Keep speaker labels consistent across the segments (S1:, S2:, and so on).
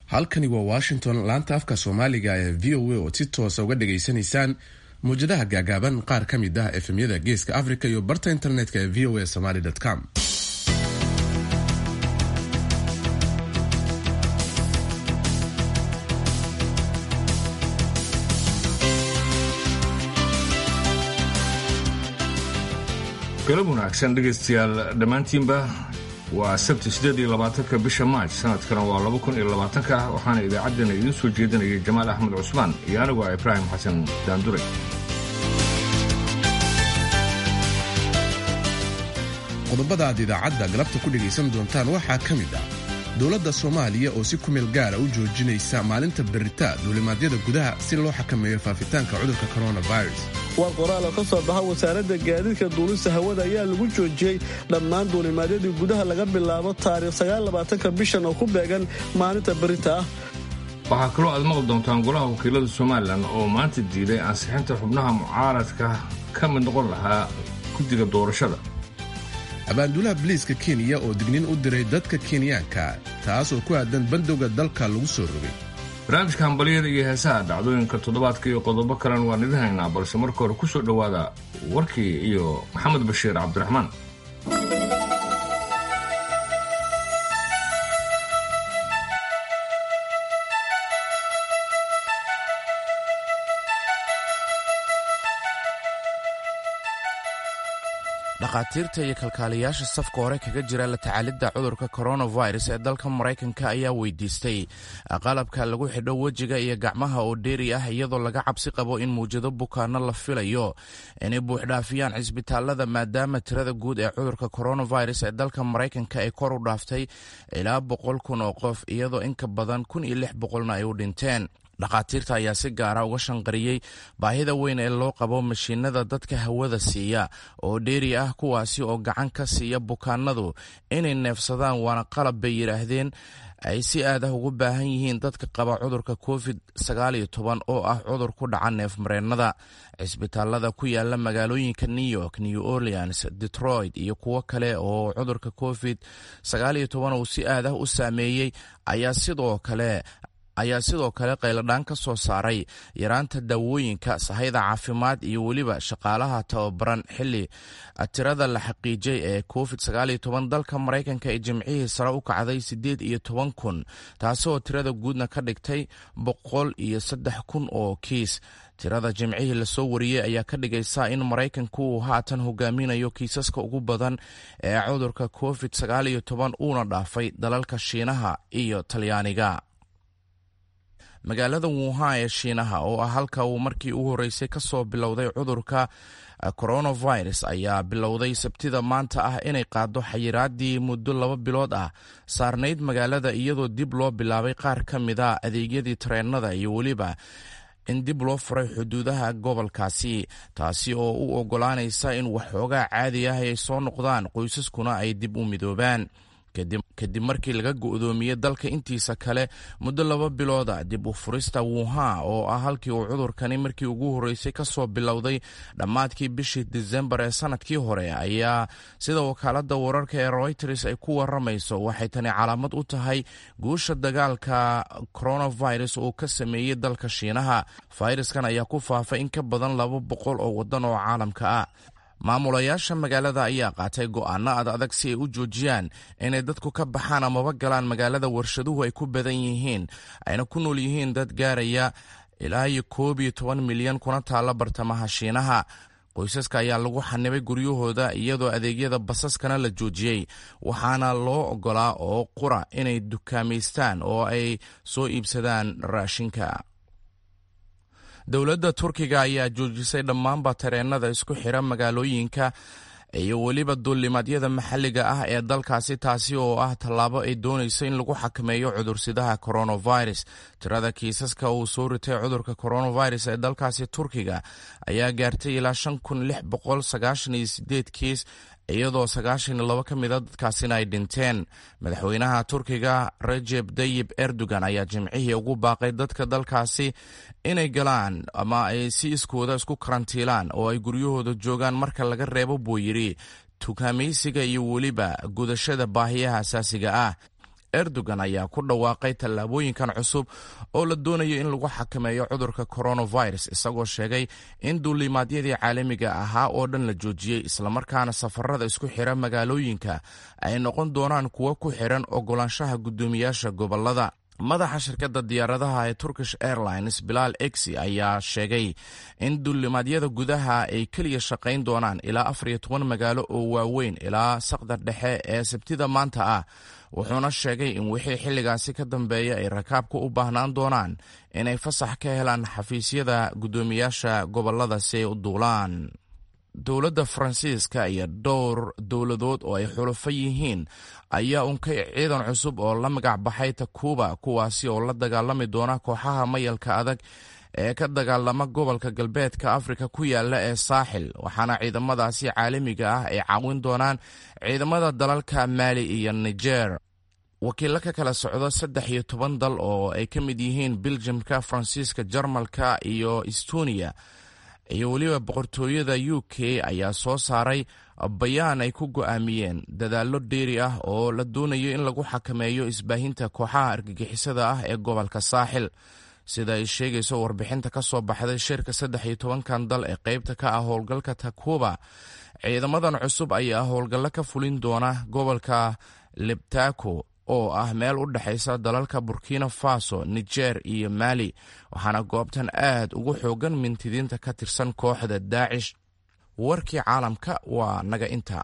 S1: halkani waa washington laanta afka soomaaliga ee v o a oo si toosa uga dhageysanaysaan mawjadaha gaagaaban qaar ka mid ah efemyada geeska africa iyo barta internetka ee v o a somaly com
S2: galab wanaagsan dhegaystayaal dhammaantiinba waa sabti siddeed iyo labaatanka bisha maaj sanadkana waa laba kun iyo labaatanka waxaana idaacaddana idiin soo jeedinayay jamaal axmed cusmaan iyo anigu ah ibraahim xasan daandure
S1: qodobada aad idaacadda galabta ku dhegaysan doontaan waxaa ka mid ah dowladda soomaaliya oo si kumeel gaara u joojinaysa maalinta berita duulimaadyada gudaha si loo xakameeyo faafitaanka cudurka coronavirus
S3: war qoraal oo ka soo baxa wasaaradda gaadiidka duulista hawada ayaa lagu joojiyey dhammaan duulimaadyadii gudaha laga bilaabo taariikh sagaalabaatanka bishan oo ku beegan maalinta berita ah
S2: waxaa kaloo aad maqli doontaan golaha wakiilada somalilan oo maanta diiday ansixinta xubnaha mucaaradka ka mid noqon lahaa guddiga doorashada
S1: abaanduulaha biliiska kenya oo digniin u diray dadka kenyaanka taas oo ku aadan bandowga dalka lagu soo rogay
S2: barnaamijka hambalyada iyo heesaha dhacdooyinka toddobaadka iyo qodobo kalen waan idin haynaa balse marka hore ku soo dhowaada warkii iyo maxamed bashiir cabdiraxmaan
S4: dhakhaatiirta iyo kalkaaliyaasha safka hore kaga jira la tacaalidda cudurka coronavirus ee dalka maraykanka ayaa weydiistay qalabka lagu xidho wejiga iyo gacmaha oo dheeri ah iyadoo laga cabsi qabo in muwjado bukaano la filayo inay buuxdhaafiyaan cisbitaalada maadaama tirada guud ee cudurka coronavirus ee dalka maraykanka ay kor u dhaaftay ilaa boqol kun oo qof iyadoo inka badan kun iyo lix boqolna ay u dhinteen dhakhaatiirta ayaa si gaara uga shanqariyey baahida weyn ee loo qabo mashiinada dadka hawada siiya oo dheeri ah kuwaasi oo gacan ka siiya bukaanadu inay neefsadaan waana qalab bay yidhaahdeen ay si aad ah ugu baahan yihiin dadka qaba cudurka covid oo ah cudur ku dhaca neefmareennada cisbitaalada ku yaala magaalooyinka new york new orleans detroit iyo kuwo kale oo cudurka covid uu si aad ah u saameeyey ayaa sidoo kale ayaa sidoo kale qayladhaan ka soo saaray yaraanta daawooyinka sahayda caafimaad iyo weliba shaqaalaha tababaran xili tirada la xaqiijay ee covid dalka maraykanka ee jimcihii sare u kacday siddeed iyo toban kun taasoo tirada guudna ka dhigtay boqol iyo saddex kun oo kiis tirada jimcihii lasoo wariyey ayaa ka dhigaysa in maraykanku uu haatan hogaaminayo kiisaska ugu badan ee cudurka covid uuna dhaafay dalalka shiinaha iyo talyaaniga magaalada wuhan ee shiinaha oo ah halka uu markii ugu horreysay ka soo bilowday cudurka coronavirus ayaa bilowday sabtida maanta ah inay qaaddo xayiraadii muddo laba bilood ah saarnayd magaalada iyadoo dib loo bilaabay qaar ka mid a adeegyadii tareenada iyo weliba in dib loo furay xuduudaha gobolkaasi taasi oo u oggolaanaysa in waxoogaa caadi ah ay soo noqdaan qoysaskuna ay dib u midoobaan kadib markii laga go'doomiyey dalka intiisa kale muddo laba bilooda dib u furista wuhan oo ah halkii uu cudurkani markii ugu horreysay ka soo bilowday dhammaadkii bishii disembar ee sanadkii hore ayaa sida wakaaladda wararka ee royters ay ku waramayso waxay tani calaamad u tahay guusha dagaalka coronavirus uu ka sameeyey dalka shiinaha fayraskan ayaa ku faafay in ka badan laba boqol oo waddan oo caalamka ah maamulayaasha magaalada ayaa qaatay go'aano ad adag si ay u joojiyaan inay dadku ka baxaan amaba galaan magaalada warshaduhu ay ku badan yihiin ayna ku nool yihiin dad gaaraya ilaa iyo koob iyo toban milyan kuna taalla bartamaha shiinaha qoysaska ayaa lagu xanibay guryahooda iyadoo adeegyada basaskana la joojiyey waxaana loo oggolaa oo qura inay dukaamaystaan oo ay soo iibsadaan raashinka dowladda turkiga ayaa joojisay dhammaanba tareenada isku xira magaalooyinka iyo weliba duulimaadyada maxalliga ah ee dalkaasi taasi oo ah tallaabo ay doonayso in lagu xakameeyo cudursidaha coronavirus tirada kiisaska uu soo ritay cudurka coronavirus ee dalkaasi turkiga ayaa gaartay ilaa shan kun lix boqol sagaashan iyo sideed kiis iyadoo sagaashan iyo labo ka mida dadkaasina ay dhinteen madaxweynaha turkiga rajeb dayib erdogan ayaa jimcihii ugu baaqay dadka dalkaasi inay galaan ama ay si iskooda isku karantiilaan oo ay guryahooda joogaan marka laga reebo buu yidhi tukaamaysiga iyo weliba gudashada baahiyaha asaasiga ah erdogan ayaa ku dhawaaqay tallaabooyinkan cusub oo la doonayo in lagu xakameeyo cudurka coronavirus isagoo sheegay in duulimaadyadii caalamiga ahaa oo dhan la joojiyey islamarkaana safarada isku xira magaalooyinka ay noqon doonaan kuwo ku xiran ogolaanshaha guddoomiyaasha gobolada madaxa shirkadda diyaaradaha ee turkish airlines bilaal exi ayaa sheegay in duulimaadyada gudaha ay keliya shaqayn doonaan ilaa afar iyo toban magaalo oo waaweyn ilaa saqda dhexe ee sabtida maanta ah wuxuuna sheegay in wixii xilligaasi ka dambeeya ay rakaabku u baahnaan doonaan inay fasax ka helaan xafiisyada guddoomiyaasha gobolada si ay u duulaan dowladda faransiiska iyo dhowr dowladood oo ay xulufo yihiin ayaa unkay ciidan cusub oo la magac baxay takuba kuwaasi oo la dagaalami doona kooxaha mayalka adag ee ka dagaalama gobolka galbeedka afrika ku yaala ee saaxil waxaana ciidamadaasi caalamiga ah ay caawin doonaan ciidamada dalalka maali iyo niger wakiilo ka kala socdo saddex iyo toban dal oo ay ka mid yihiin biljamka faransiiska jarmalka iyo estonia iyo weliba boqortooyada u k ayaa soo saaray bayaan ay ku go'aamiyeen dadaallo dheeri ah oo la doonayo in lagu xakameeyo isbaahinta kooxaha argagixisada ah ee gobolka saaxil sida ay sheegayso warbixinta ka soo baxday shirka saddex iyo tobankan dal ee qaybta ka ah howlgalka takuba ciidamadan cusub ayaa howlgallo ka fulin doona gobolka lebtako oo ah meel u dhexaysa dalalka burkina faso niger iyo mali waxaana goobtan aad ugu xoogan mintidiinta ka tirsan kooxda daacish warkii caalamka waa naga inta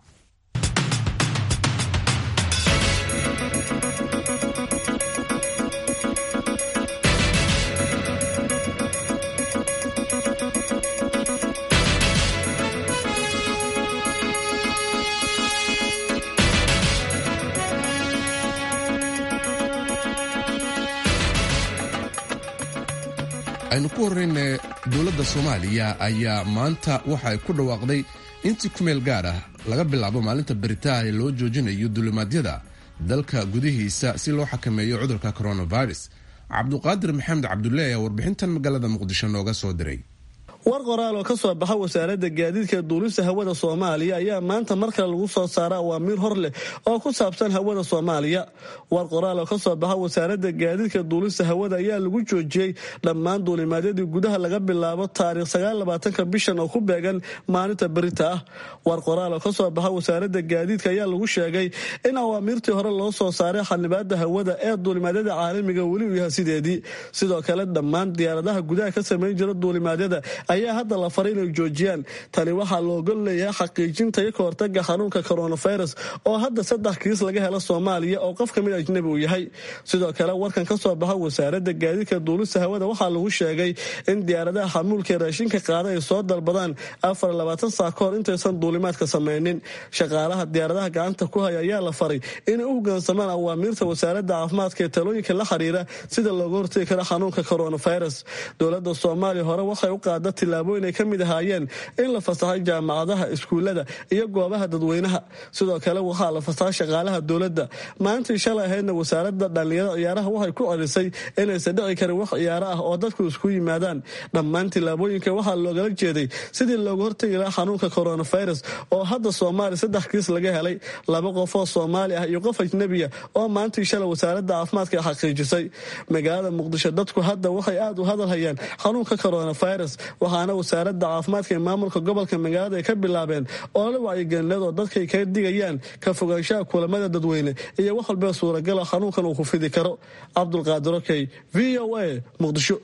S1: aynu ku horrayna dowladda soomaaliya ayaa maanta waxa ay ku dhawaaqday intii kumeel gaar ah laga bilaabo maalinta beritaha ee loo joojinayo dulimaadyada dalka gudihiisa si loo xakameeyo cudurka coronavirus cabduqaadir maxamed cabdulle ayaa warbixintan magaalada muqdisho nooga soo diray
S3: war qoraal oo ka soo baxa wasaaradda gaadiidka duulista hawada soomaaliya ayaa maanta mar kale lagu soo saara awaamiir hor leh oo ku saabsan hawada soomaaliya war qoraal oo ka soo baxa wasaaradda gaadiidka duulista hawada ayaa lagu joojiyey dhammaan duulimaadyadii gudaha laga bilaabo taariikh sagaalabaatanka bishan oo ku beegan maalinta berita ah war qoraal oo ka soo baxa wasaaradda gaadiidka ayaa lagu sheegay in awaamiirtii hore loo soo saaray xanibaada hawada ee duulimaadyada caalamiga weli uu yahay sideedii sidoo kale dhammaan diyaaradaha gudaha ka samayn jira duulimaadyada ayaa hadda la faray inay joojiyaan tani waxaa loogol leeyahay xaqiijinta iyo kahortaga xanuunka coronavirus oo hadda saddex kiis laga helo soomaaliya oo qof kamid ajnabi uu yahay sidoo kale warkan ka soo baxa wasaaradda gaadiidka duulista hawada waxaa lagu sheegay in diyaaradaha xamuulka raashinka qaada ay soo dalbadaan afar labaatan saa ka hor intaysan duulimaadka samaynin shaqaalaha diyaaradaha gacanta ku haya ayaa la faray inay u hogaansamaan awaamiirta wasaaradda caafimaadka ee talooyinka la xiriira sida looga hortegi karo xanuunka coronavirus dowlada soomaaliya hore waxay u qaada tilaabooyin ay ka mid ahaayeen in la fasaxay jaamacadaha iskuullada iyo goobaha dadweynaha sidoo kale waxaa la fasaxay shaqaalaha dowladda maalintii shalay ahaydna wasaaradda dhallinyarada ciyaaraha waxay ku celisay inaysan dhici karin wax ciyaaro ah oo dadku isku yimaadaan dhammaan tilaabooyinka waxaa loogala jeeday sidii looga hortegi lahaa xanuunka coronavirus oo hadda soomaaliya saddex kiis laga helay laba qof oo soomaali ah iyo qof ajnebiya oo maalintii shalay wasaaradda caafimaadka xaqiijisay magaalada muqdisho dadku hadda waxay aad u hadal hayaan xanuunka coronavirus waxaana wasaaradda caafimaadka ee maamulka gobolka magaalada ay ka bilaabeen olole wacyigelinad oo dadkay kaga digayaan ka fogaanshaha kulamada dadweyne iyo wax walbee suuragala xanuunkan uu ku fidi karo cabdulqaadir okey v o a muqdisho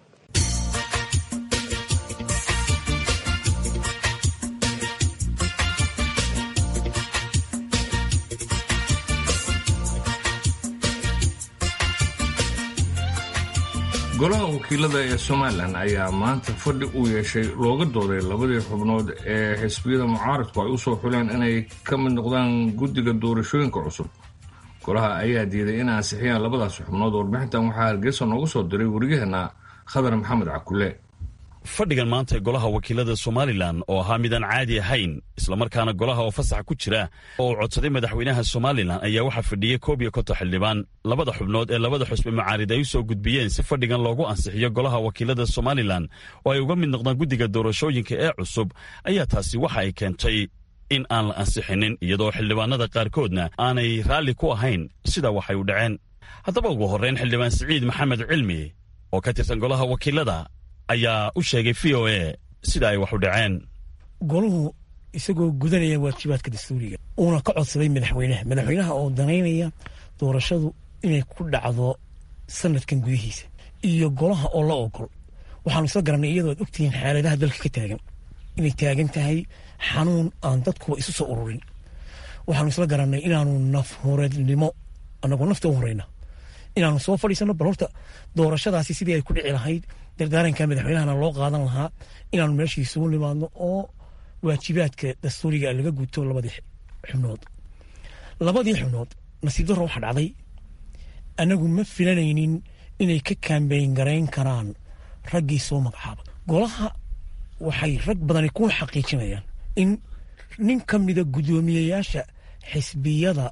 S2: golaha wakiilada ee somalilan ayaa maanta fadhi uu yeeshay looga dooday labadii xubnood ee xisbiyada mucaaradku ay u soo xuleen inay ka mid noqdaan guddiga doorashooyinka cusub golaha ayaa diiday in ansixiyaan labadaas xubnood warbixintan waxaa hargeysa noogu soo diray wariyaheenna khadar maxamed cakule
S5: fadhigan maanta golaha wakiilada somalilan oo ahaa midaan caadi ahayn islamarkaana golaha oo fasax ku jira oo uu codsaday madaxweynaha somalilan ayaa waxaa fadhiyey koob iyo konton xildhibaan labada xubnood ee labada xusbi macaarid ay u soo gudbiyeen si fadhigan loogu ansixiyo golaha wakiilada somalilan oo ay uga mid noqdaan guddiga doorashooyinka ee cusub ayaa taasi waxa ay keentay in aan la ansixinin iyadoo xildhibaanada qaarkoodna aanay raalli ku ahayn sida waxay u dhaceen haddaba ugu horrayn xildhibaan siciid maxamed cilmi oo ka tirsan golaha wakiilada ayaa u sheegay v o a sida ay wax u dhaceen
S6: goluhu isagoo gudanaya waajibaadka dastuuriga uuna ka codsaday madaxweynaha madaxweynaha oo danaynaya doorashadu inay ku dhacdo sanadkan gudihiisa iyo golaha oo la ogol waxaanu isla garanay iyadoo ad ogtihiin xaaladaha dalka ka taagan inay taagan tahay xanuun aan dadkuba isu soo ururin waxaanu isla garanay inaanu nafhureednimo anagoo nafta u horeyna inaanu soo fadhiisano bal horta doorashadaasi sidii ay ku dhici lahayd dardaaranka madaxweynahana loo qaadan lahaa inaanu meeshii isugu nimaadno oo waajibaadka dastuuriga laga guto labadii xubnood labadii xubnood nasiib darro waxaa dhacday anagu ma filanaynin inay ka kaambeyn garayn karaan raggii soo magacaaba golaha waxay rag badani ku xaqiijinayaan in nin ka mida guddoomiyeyaasha xisbiyada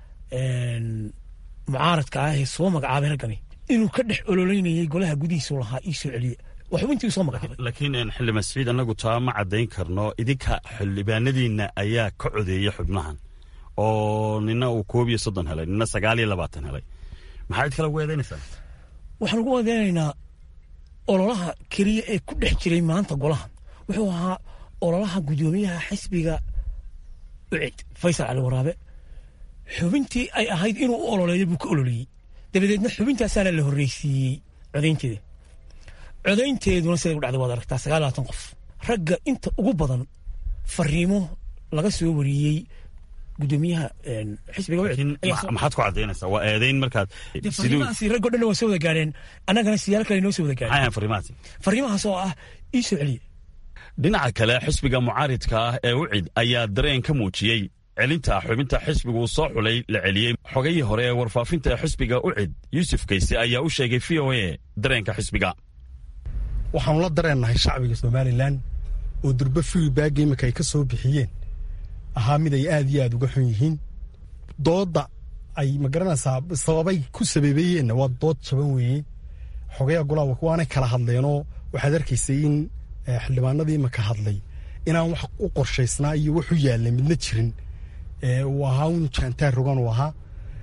S6: mucaaradka ah ee soo magacaabay raggani inuu ka dhex ololeynayay golaha gudihiisu lahaa ii soo celiye waa xubintii soo magacaabay
S5: laakiin xildhibaan siciid annagu taa ma caddayn karno idinka xildhibaanadiinna ayaa ka codeeya xubnahan oo nina uu koob iyo soddon helay nina sagaal iyo labaatan helay maxaa cid kale ugu eedaynaysaa
S6: waxaan ugu eedeynaynaa ololaha keliya ee ku dhex jiray maanta golaha wuxuu ahaa ololaha guddoomiyaha xisbiga ucid faysal cali waraabe xubintii ay ahayd inuu u ololeeyo buu ka ololeeyey dabadeedna xubintaasaana la horreysiiyey codaynteeda codaynteeduna siday u dhacday waad aragtaa sagaal labaatan qof ragga inta ugu badan fariimo laga soo wariyey guddoomiyaha xisbiga
S5: maxaad ku caddaynaysaa waa eedayn markaad
S6: fariimahaasi raggo dhan waa soo wada gaadheen annagana siyaalo kale noo soo wada gaadheen
S5: maxay fariimahaasi
S6: fariimahaas oo ah ii soo celiye
S5: dhinaca kale xisbiga mucaaridka ah ee ucid ayaa dareen ka muujiyey celinta xubinta xisbigu soo xulay la celiyey xogayii hore ee warfaafinta xisbiga ucid yuusuf kayse ayaa u sheegay v o a dareenka xisbiga
S7: waxaanu la dareennahay shacbiga somalilan oo durbe fiilbaagga iminka ay ka soo bixiyeen ahaa mid ay aad iyo aad uga xun yihiin doodda ay magaranaysaa sababay ku sababeeyeenna waa dood jaban weeye xogayaa golaa waanay kala hadleenoo waxaad arkaysay in xildhibaanadii iminka hadlay inaan wax u qorshaysnaa iyo wax u yaallay midna jirin uu ahaa un jaantaar rogan uu ahaa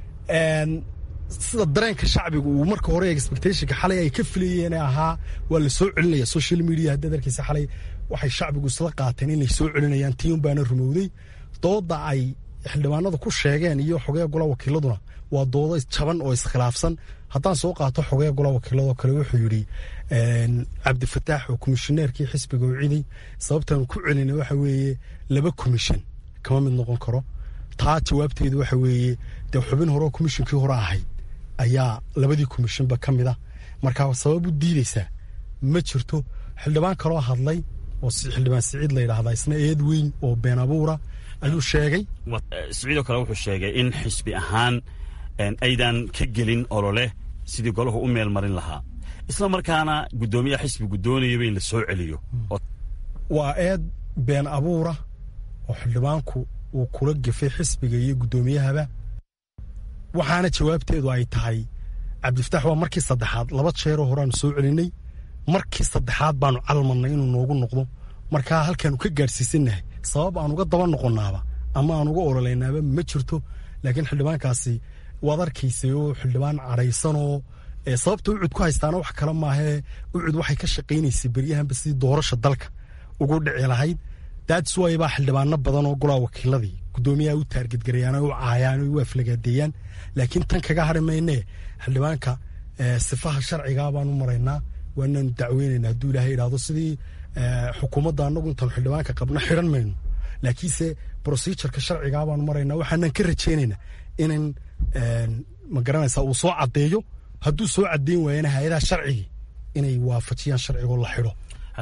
S7: sida dareenka shacbiga uu marka hore expectationka xalay ay ka filayeen ahaa waa la soo celinaya social media haddaad arkaysa xalay waxay shacbigu isla qaateen inay soo celinayaan tii un baana rumowday dooda ay xildhibaanada ku sheegeen iyo xogaya golaa wakiiladuna waa doodo jaban oo iskhilaafsan haddaan soo qaato xogaya golaa wakiiladoo kale wuxuu yidhi cabdifataax oo komishineerkii xisbiga u ciday sababtaan ku celinay waxa weeye laba komishin kama mid noqon karo taa jawaabteedu waxa weeye dee xubin hore oo komishinkii hore ahayd ayaa labadii komishinba ka mid ah marka sabab u diideysaa ma jirto xildhibaan kaloo hadlay oo xildhibaan siciid la yidhaahdaa isna eed weyn oo been abuura ayuu sheegay
S5: siciidoo kale wuxuu sheegay in xisbi ahaan aydan ka gelin olole sidii golahu u meel marin lahaa isla markaana guddoomiyaha xisbigu doonayaba in la soo celiyo
S7: waa eed been abuura oo xildhibaanku uu kula gefay xisbiga iyo guddoomiyahaba waxaana jawaabteedu ay tahay cabdifataax waa markii saddexaad laba jeeroo horeaanu soo celinay markii saddexaad baanu calmannay inuu noogu noqdo markaa halkaanu ka gaadhsiisannahay sabab aan uga daba noqonnaaba ama aan uga ololaynaaba ma jirto laakiin xildhibaankaasi waad arkaysay oo xildhibaan cadhaysanoo sababta ucud ku haystaana wax kale maahee ucud waxay ka shaqaynaysay beryahanba sidii doorasha dalka ugu dhici lahayd daadiswaay baa xildhibaano badan oo golaa wakiiladii guddoomiyaha u taargedgarayaan u caayaan u aflagaadeeyaan laakiin tan kaga hari maynee xildhibaanka sifaha sharcigaa baanu maraynaa waanaanu dacweynaynaa hadduu ilaahay idhaahdo sidii xukuumadda annagu intaanu xildhibaanka qabno xidhan mayno laakiinse procedureka sharcigaa baanu maraynaa waxaanan ka rajaynaynaa inan ma garanaysaa uu soo caddeeyo hadduu soo caddeyn waayana hay-adaha sharcigii inay waafajiyaan sharcigoo la xidho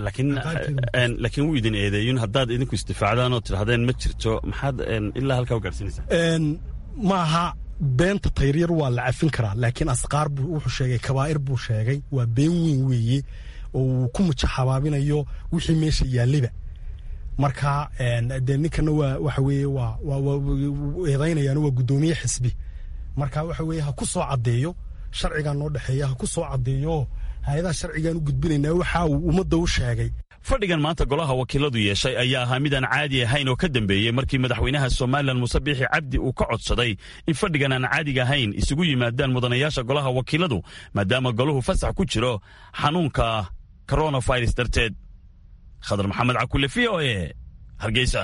S5: laakiin wuu idin eedeeyun haddaad idinku isdifaacdaan oo tidhahdeen ma jirto maxaad ilaa halkaa u gaarsiinaysaa
S7: maaha beenta tayryar waa la cafin karaa laakiin asqaar buu wuxuu sheegay kabaa'ir buu sheegay waa been weyn weeye oo uu ku mujaxabaabinayo wixii meesha yaalliba marka dee ninkana waa waxa weeye waa eedaynayaano waa guddoomiye xisbi marka waxa weeye ha ku soo caddeeyo sharcigaa noo dhexeeya ha ku soo caddeeyo hay-adaha sharcigaan u gudbinaynaa waxa uu ummadda u sheegay
S5: fadhigan maanta golaha wakiiladu yeeshay ayaa ahaa midaan caadi ahayn oo ka dambeeyey markii madaxweynaha somalilan muuse biixi cabdi uu ka codsaday in fadhigan aan caadiga ahayn isugu yimaadaan mudanayaasha golaha wakiiladu maadaama golahu fasax ku jiro xanuunka koronafirus darteed khadar maxamed cakule v o e hargeysa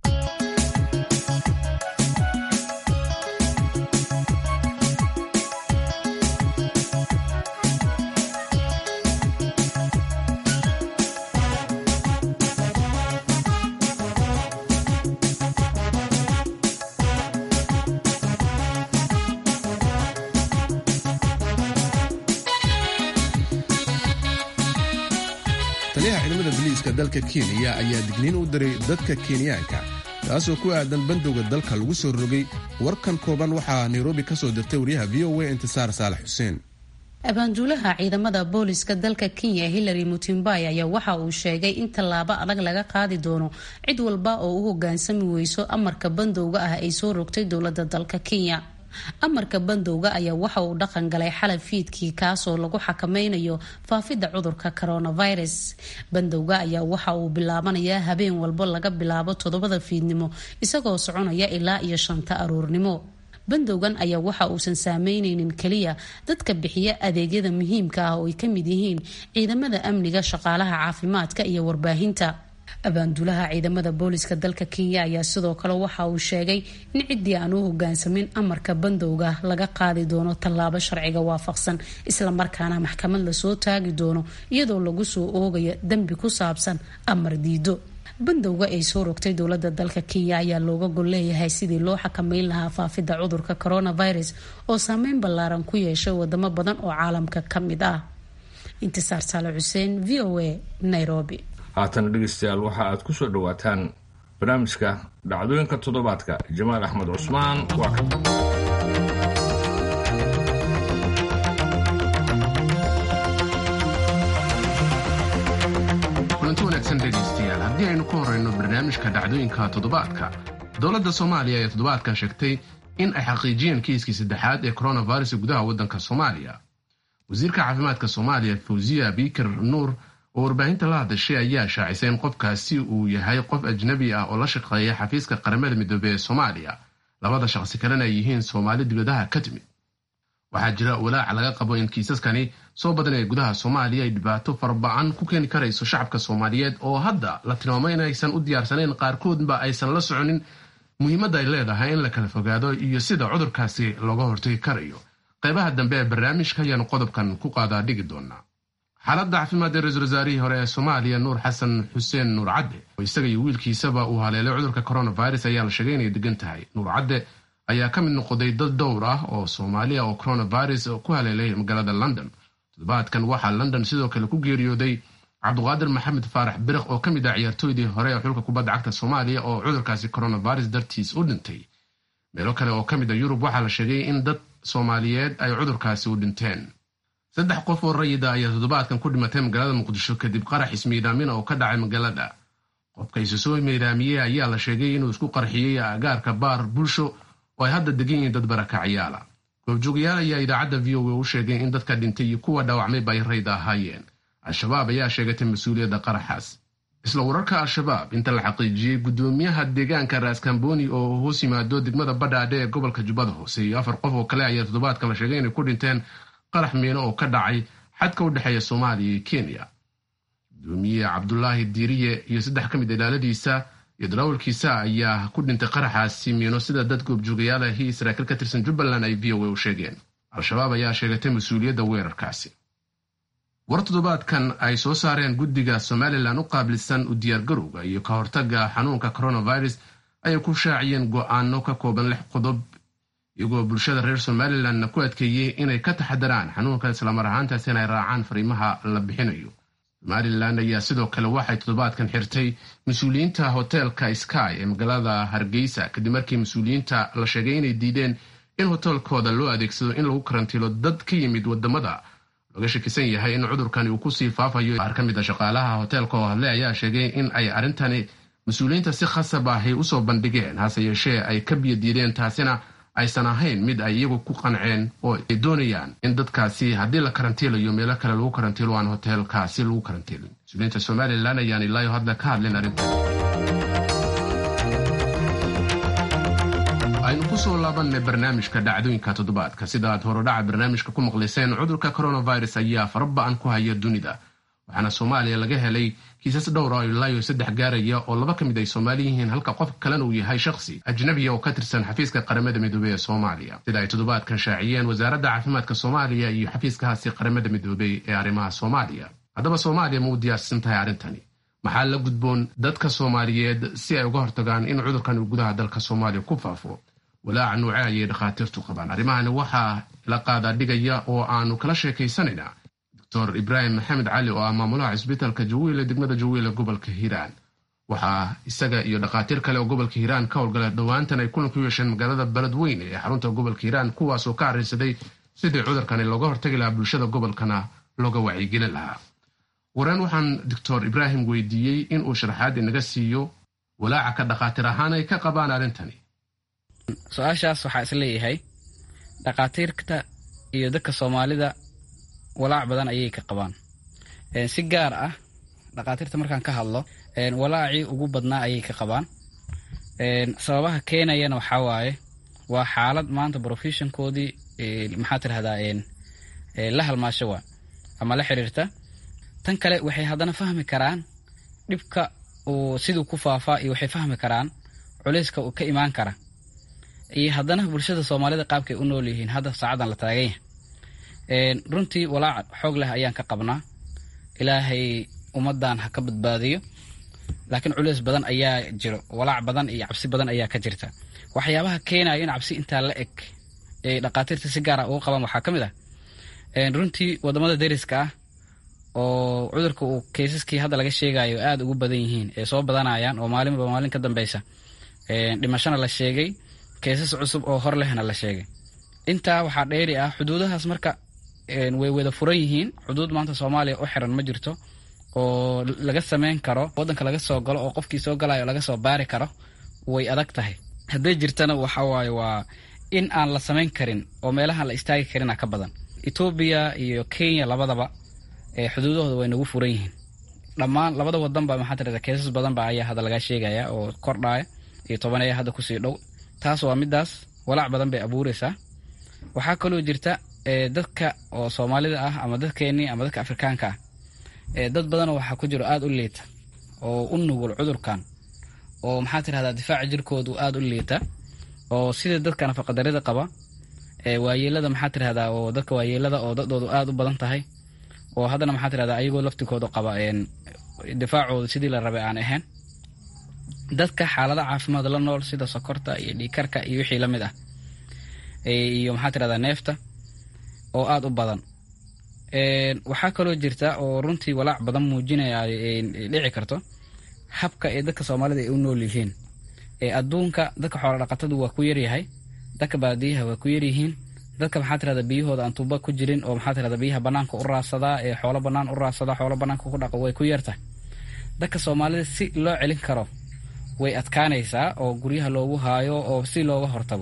S1: taliyaha ciidamada biliiska dalka kenya ayaa digniin u diray dadka kenyaanka taasoo ku aadan bandowga dalka lagu soo rogay warkan kooban waxaa nairobi ka soo dirtay wariyaha v o a intisaar saalax xuseen
S8: abaanduulaha ciidamada booliska dalka kenya hillary mutimbai ayaa waxa uu sheegay in tallaabo adag laga qaadi doono cid walba oo u hogaansami weyso amarka bandowga ah ay soo rogtay dowlada dalka kenya amarka bandowga ayaa waxa uu dhaqan galay xalab fiidkii kaasoo lagu xakameynayo faafidda cudurka coronavirus bandowga ayaa waxa uu bilaabanayaa habeen walbo laga bilaabo toddobada fiidnimo isagoo soconaya ilaa iyo shanta aruurnimo bandowgan ayaa waxa uusan saameyneynin keliya dadka bixiya adeegyada muhiimka ah oo ay kamid yihiin ciidamada amniga shaqaalaha caafimaadka iyo warbaahinta abaanduulaha ciidamada booliska dalka kenya ayaa sidoo kale waxa uu sheegay in ciddii aan u hogaansamin amarka bandowga laga qaadi doono tallaabo sharciga waafaqsan islamarkaana maxkamad lasoo taagi doono iyadoo lagu soo oogayo dembi ku saabsan amar diido bandowga ay soo rogtay dowlada dalka kenya ayaa looga gol leeyahay sidii loo xakameyn lahaa faafidda cudurka coronavirus oo saameyn ballaaran ku yeeshay wadamo badan oo caalamka ka mid ah intisaar saale xuseen v o a nairobi
S2: haatana dhegaystayaal waxa aad ku soo dhowaataan barnaamijka dhacdooyinka toddobaadka jamaal axmed cusmaan waa ka
S1: kulanti wanaagsan dhegaystayaal haddii aynu ku horeyno barnaamijka dhacdooyinka toddobaadka dowladda soomaaliya ayaa toddobaadkan sheegtay in ay xaqiijiyeen kiiskii saddexaad ee coronavirus gudaha waddanka soomaaliya wasiirka caafimaadka soomaaliya fawziya biikir nuur oo warbaahinta la hadashay ayaa shaacisay in qofkaasi uu yahay qof ajnabi ah oo la shaqeeya xafiiska qaramada midoobey ee soomaaliya labada shaqsi kalena ay yihiin soomaali dibadaha ka timid waxaa jira walaac laga qabo in kiisaskani soo badanaya gudaha soomaaliya ay dhibaato farba'an ku keeni karayso shacabka soomaaliyeed oo hadda la tilmaamo inaysan u diyaarsanayn qaarkoodba aysan la soconin muhiimadda ay leedahay in la kala fogaado iyo sida cudurkaasi looga hortagi karayo qaybaha dambe ee barnaamijka ayaanu qodobkan ku qaadaa dhigi doonaa xaaladda caafimaad ee ra-iisul wasaarihii hore ee soomaaliya nuur xasan xuseen nuur cadde oo isaga iyo wiilkiisaba uu haleelay cudurka coronavirus ayaa la sheegay inay degan tahay nuur cadde ayaa ka mid noqday dad dhowr ah oo soomaaliya oo coronavirus ku haleelay magaalada london toddobaadkan waxaa london sidoo kale ku geeriyooday cabduqaadir maxamed faarax biriq oo ka mid ah ciyaartooydii hore ee xulka kubadda cagta soomaaliya oo cudurkaasi coronavirus dartiis u dhintay meelo kale oo ka mid a yurub waxaa la sheegay in dad soomaaliyeed ay cudurkaasi u dhinteen saddex qof oo rayida ayaa toddobaadkan ku dhimatay magaalada muqdisho kadib qarax ismiidaamin oo ka dhacay magaalada qofka isu soo miidaamiyey ayaa la sheegay inuu isku qarxiyey agaarka baar bulsho oo ay hadda degan yihiin dad barakacyaala goobjoogayaal ayaa idaacadda v o a u sheegay in dadka dhintay iyo kuwa dhaawacmayba ay rayda ahaayeen al-shabaab ayaa sheegatay mas-uuliyadda qaraxaas isla wararka al-shabaab inta la xaqiijiyey guddoomiyaha deegaanka raaskamboni oo hoos yimaado degmada badhaadhe ee gobolka jubbada hoose iyo afar qof oo kale ayaa toddobaadka la sheegay inay ku dhinteen qarax miino oo ka dhacay xadka u dhexeeya soomaaliya iyo kenya gudoomiye cabdulaahi diiriye iyo saddex ka mid ilaaladiisa iyo darawalkiisa ayaa ku dhintay qaraxaasi miino sida dad goobjoogayaal ahi saraakiil ka tirsan jubbaland ay v o a u sheegeen al-shabaab ayaa sheegatay mas-uuliyadda weerarkaasi war toddobaadkan ay soo saareen guddiga somalilan u qaabilsan u diyaargarowga iyo ka hortagga xanuunka coronavirus ayay ku shaaciyeen go-aano ka kooban lix qodob iyagoo bulshada reer somalilanna ku adkeeyey inay ka taxadaraan xanuunka islamar ahaantaas inay raacaan fariimaha la bixinayo somalilan ayaa sidoo kale waxay toddobaadkan xirtay mas-uuliyiinta hoteelka sky ee magaalada hargeysa kadib markii mas-uuliyiinta la sheegay inay diideen in hoteelkooda loo adeegsado in lagu karantiilo dad ka yimid wadamada looga shakisan yahay in cudurkani uu kusii faafayo qaar ka mid a shaqaalaha hoteelka oo hadle ayaa sheegay in ay arrintani mas-uuliyiinta si khasab ahay usoo bandhigeen hase yeeshee ay ka biyadiideen taasina aysan ahayn mid ay iyagu ku qanceen oo ay doonayaan in dadkaasi haddii la karantiilayo meelo kale lagu karantiilo aan hoteelkaasi lagu karantiilin mas-uuliyiinta somalilan ayaan ilaayo hadda ka hadlin arrintan aynu kusoo laabanay barnaamijka dhacdooyinka toddobaadka sida aad horodhaca barnaamijka ku maqlayseen cudurka coronavirus ayaa faraba-an ku haya dunida waxaana soomaaliya laga helay kiisas dhowra oo ilaayo saddex gaaraya oo laba ka mid ay soomaali yihiin halka qof kalena uu yahay shakhsi ajnabiya oo ka tirsan xafiiska qaramada midoobey ee soomaaliya sida ay toddobaadkan shaaciyeen wasaaradda caafimaadka soomaaliya iyo xafiiskahaasi qaramada midoobey ee arrimaha soomaaliya haddaba soomaaliya ma u diyaarsan tahay arrintani maxaa la gudboon dadka soomaaliyeed si ay uga hortagaan in cudurkan uu gudaha dalka soomaaliya ku faafo walaaca nuuce ayay dhakhaatiirtu qabaan arrimahani waxaa la qaadaa dhigaya oo aanu kala sheekaysanaynaa doctor ibraahim maxamed cali oo ah maamulaha cisbitaalka jawiile degmada jawiile gobolka hiiraan waxaa isaga iyo dhakhaatiir kale oo gobolka hiiraan ka howlgala dhowaantan ay kulan ku yeesheen magaalada beledweyne ee xarunta gobolka hiiraan kuwaasoo ka arrinsaday sidii cudurkani looga hortagi lahaa bulshada gobolkana looga wacyigelin lahaa wareen waxaan doctor ibraahim weydiiyey inuu sharaxaad inaga siiyo walaaca ka dhakhaatiir ahaan ay ka qabaan arrintani
S9: su-aashaas waxaa is leeyahay dhakhaatiirta iyo dadka soomaalida walaac badan ayay ka qabaan si gaar ah dhakhaatiirta markaan ka hadlo walaacii ugu badnaa ayay ka qabaan sababaha keenayana waxaa waaye waa xaalad maanta professionkoodii maxaa tirahdaa la halmaasho waa ama la xiriirta tan kale waxay haddana fahmi karaan dhibka uu siduu ku faafaa iyo waxay fahmi karaan culayska uu ka imaan kara iyo haddana bulshada soomaalida qaabkay u nool yihiin hadda saacadan la taagan yahay runtii walaac xoog leh ayaan ka qabnaa ilaahay ummadan ha ka badbaadiyo laakiin culays badan ayaa jiro walaac badan iyo cabsi badan ayaa ka jirta waxyaabaha keenaya in cabsi intaa la eg ay dhakhaatiirta si gaara uga qabaan waxaa ka mid ah runtii wadamada deriska ah oo cudurka uu kaysaskii hadda laga sheegayo aada ugu badan yihiin ee soo badanayaan oo maalinba maalin ka dambeysa dhimashona la sheegay kaysas cusub oo hor lehna la sheegay intaa waxaa dheeri ah xuduudahaas marka way wada furan yihiin xuduud maanta soomaaliya u xiran ma jirto oo laga sameyn karo wadanka laga soo galo oo qofkii soo galayo laga soo baari karo way adag tahay hadday jirtana waxa waaye waa in aan la samayn karin oo meelahaan la istaagi karina ka badan etoobiya iyo kenya labadaba xuduudahooda way nagu furan yihiin dhammaan labada wadanba maxaa tirada keesas badanba ayaa hadda laga sheegaya oo kordhaya iyo toban ayaa hadda kusii dhow taas waa midaas walaac badan bay abuureysaa waxaa kaloo jirta dadka oo soomaalida ah ama dadkeenii ama dadka afrikaanka ah dad badanoo waxaa ku jiro aada u liita oo u nugul cudurkan oo maxaa tirahdaa difaaca jirkoodu aada u liita oo sida dadka nafaqadarida qaba waayeelada maxaa tirahdaa oo dadka waayeelada oo dadoodu aada u badan tahay oo haddana maxaa tirahdaa ayagoo laftikooda qaba difaacooda sidii la rabay aan ahayn dadka xaalada caafimaad la nool sida sokorta iyo dhiikarka iyo wixii lamid ah iyo maxaa tirahdaa neefta oo aada u badan waxaa kaloo jirta oo runtii walaac badan muujinaya dhici karto habka ee dadka soomaalida ay u nool yihiin adduunka dadka xoola dhaqatadu waa ku yaryahay dadka baadiyaha waa ku yaryihiin dadka maxaa tirahda biyahooda aan tuuba ku jirin oo maxaa tirahda biyaha banaanka u raadsadaa ee xoolo banaan u raadsadaa xoolo banaanka ku dhaqa way ku yartahay dadka soomaalida si loo celin karo way adkaanaysaa oo guryaha loogu haayo oo si looga hortago